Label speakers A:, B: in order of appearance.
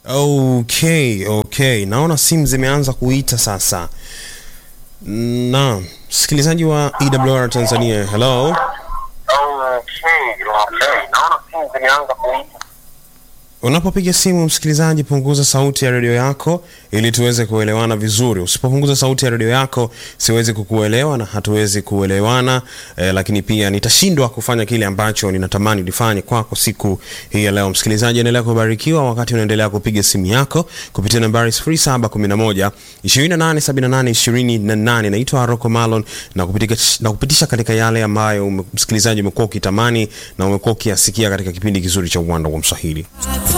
A: Okay, okay, naona simu zimeanza kuita sasa. Naam, msikilizaji wa EWR Tanzania, hello.
B: Okay, okay. Naona simu zimeanza kuita.
A: Unapopiga simu msikilizaji, punguza sauti ya redio yako ili tuweze kuelewana vizuri. Usipopunguza sauti ya redio yako, siwezi kukuelewa na hatuwezi kuelewana eh, lakini pia nitashindwa kufanya kile ambacho ninatamani nifanye kwako siku hii ya leo. Msikilizaji, endelea kubarikiwa wakati unaendelea kupiga simu yako kupitia nambari 0711 2878 28. Naitwa Rocco Malon na kupitisha, na kupitisha katika yale ambayo ume- msikilizaji umekuwa ukitamani na umekuwa ukiyasikia katika kipindi kizuri cha uwanda wa Mswahili.